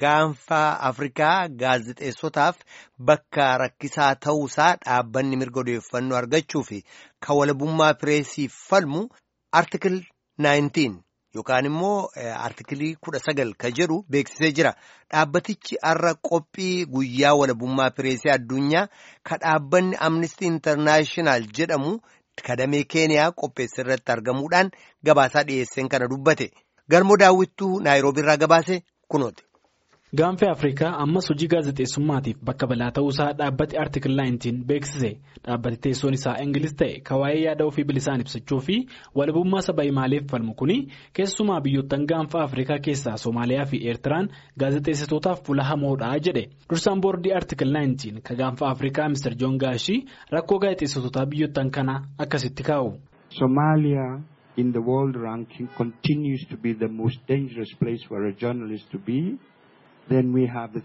gaanfaa Afrikaa gaazexeessotaaf bakka rakkisaa ta'uusaa dhaabbanni mirga odeeffannoo argachuu fi kan walabummaa pireesiif falmu artikil 19 yookaan immoo artikilii kudha sagal ka jedhu beeksisee jira. Dhaabbatichi har'a qophii guyyaa walabummaa pireesii addunyaa ka dhaabbanni Amnesty International jedhamu kadamee Keeniyaa qopheesse irratti argamuudhaan gabaasaa dhiyeesseen kana dubbate. Galmoo daawwittuu Naayiroobii irraa gabaase kunooti. Gaanfa Afrikaa ammas hojii gaazexeessummaatiif bakka balaa ta'uusaa dhaabbati Artikil 19 beeksise. Dhaabbati teessoon isaa Ingiliz ta'e kan waa'ee yaada ofii bilisaan ibsachuu fi walabummaa saba himaaleef falmu kuni keessumaa biyyoottan gaanfa Afrikaa keessaa Soomaaliyaa fi Eertiraan gaazexeessitootaaf fuula hamoodha jedhe. Dursaan boordii Artikil 19 kan gaanfa Afrikaa Mr. Joon Gaashii rakkoo gaazexeessitootaa biyyoottan kana akkasitti kaa'u. Somalia in the world ranking continues to be the most dangerous place for a journalist to be. Then we have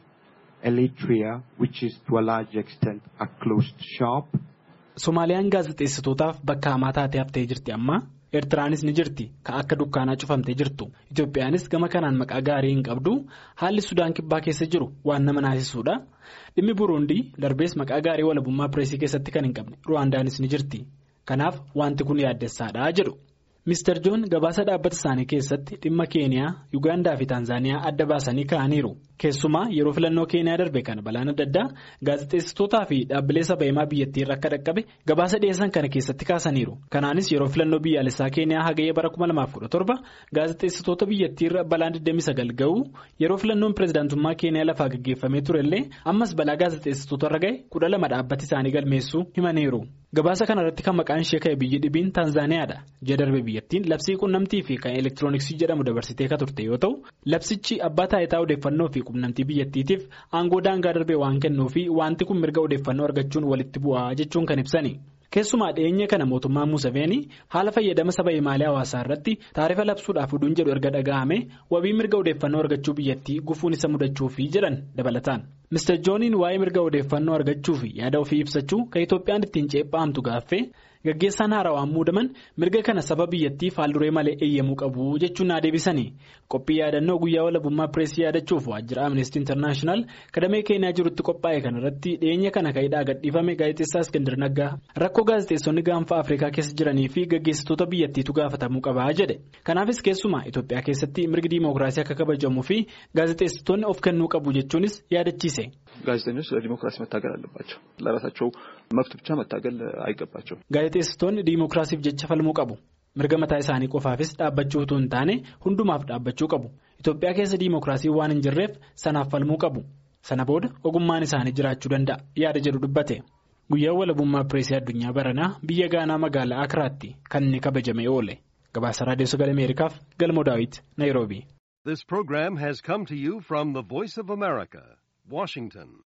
Eritrea, which is to a large extent a closed shop. Somaaliyaan gaazexeessitootaaf bakka hamaa taatee haftee jirti amma. Eertiraanis ni jirti kan akka dukkaanaa cufamtee jirtu. Itoophiyaanis gama kanaan maqaa gaarii hin qabdu. Haalli Sudaan kibbaa keessa jiru waan nama naasisuudha. Dhimmi Buruundii darbees maqaa gaarii walabummaa pireesii keessatti kan hin qabne. Ruwaandaanis ni jirti. Kanaaf wanti kun yaaddessaadha jedhu. Mr. Joon gabaasa dhaabbata isaanii keessatti dhimma Keeniyaa, Yuugaandaa fi Taanzaaniyaa adda baasanii kaa'aniiru. Keessumaa yeroo filannoo Keeniyaa darbe kana balaan adda addaa gaazexeessitootaa fi dhaabbilee saba himaa biyyattii irra akka dhaqqabe gabaasa dhiyeessan kana keessatti kaasaniiru. Kanaanis yeroo filannoo biyyaalessaa Keeniyaa hagayya bara 2017 gaazexeessitoota biyyattii irra balaan 29 ga'u yeroo filannoon pireezidaantummaa Keeniyaa lafaa gaggeeffamee turellee ammas balaa gaazexeessitoota irra ga'e 12 dhaabbati isaanii galmeessuu himaniiru. Gabaasa kanarratti kan maqaan ishee ka'e biyyi dhibiin Taanzaaniyaadha. Ji'a darbe biyyattiin labsii quunnamtii fi kan elektirooniksii jedhamu dabarsitee kan turte yoo ta'u labsichi abbaa taayitaa odeeffannoo fi quunnamtii biyyattiitiif aangoo daangaa darbee waan kennuu fi wanti kun mirga odeeffannoo argachuun walitti bu'aa jechuun kan ibsani. Keessumaa dhiyeenya kana mootummaan Museveenii haala fayyadama saba himaalee hawaasaa irratti taarifa labsuudhaaf oduun jedhu erga dhaga'ame wabii mirga odeeffannoo argachuu biyyattii gufuun isa mudachuufi jedhan dabalataan. Mr. Jooniin waa'ee mirga odeeffannoo argachuu fi yaada ofii ibsachuu kan Itoophiyaan ittiin ceephaamtu gaaffee gaggeessaan haarawaan muudaman mirga kana saba biyyattii faalduree malee eeyyamuu qabu jechuun naa deebisanii qophii yaadannoo guyyaa walabummaa pireesii yaadachuuf waajjira Amnesty International kadamee Keeniyaa jirutti qophaa'e kanarratti dhiyeenya kana ka'idhaa gadhiifame gaazexeessaa Iskandar Naggaa rakkoo gaazexeessonni gaanfa Afrikaa keessa jiranii fi gaggeessitoota biyyattiitu gaafatamuu qabaa jedhe kanaafis keessumaa Itoophiyaa keessatti mirgi diimokiraasii akka kabajamuu fi gaazexeessitoonni of kennuu qabu jechuunis yaadachiise. ጋዜጠኞች ለዲሞክራሲ መታገል አለባቸው። ለራሳቸው መብት ብቻ መታገል አይገባቸውም። gaazexeessitoonni diimokiraasiif jecha falmuu qabu. mirga mataa isaanii qofaafis dhaabbachuu utuu hin taane hundumaaf dhaabbachuu qabu. Itoophiyaa keessa diimokiraasii waan hin jirreef sanaaf falmuu qabu. Sana booda ogummaan isaanii jiraachuu danda'a yaada jedhu dubbate. Guyyaan walabummaa pireesii addunyaa baranaa biyya Gaanaa magaalaa Akiraatti kan inni kabajamee oole. Gabaasa Raadiyoo Sagalee Ameerikaaf Galmoo Daawit, Naayiroobii. This program has come to you from the Voice of America, Washington.